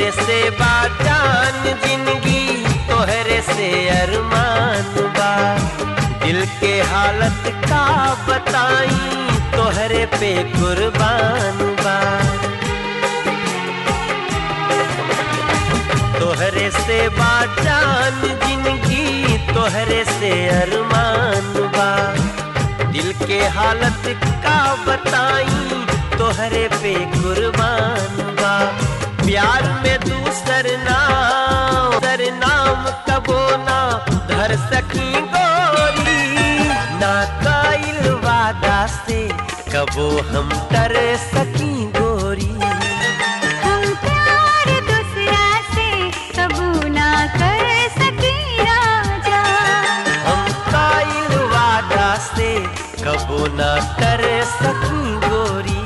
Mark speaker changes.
Speaker 1: से बाजान जिंदगी तोहरे से अरमान बा दिल के हालत का बताई तोहरे पे कुर्बान बा तोहरे से बाजान जिंदगी तोहरे से अरमान बा दिल के हालत का बताई तोहरे पे कुर्बान बा प्यार में दूसर नाम सर नाम कबो ना धर सकी गोरी ना काइल वादा से कबो हम डर सकी गोरी
Speaker 2: हम प्यार दूसरा से कबू ना कर सके राजा
Speaker 1: हम काइल वादा से कबो ना कर सकी गोरी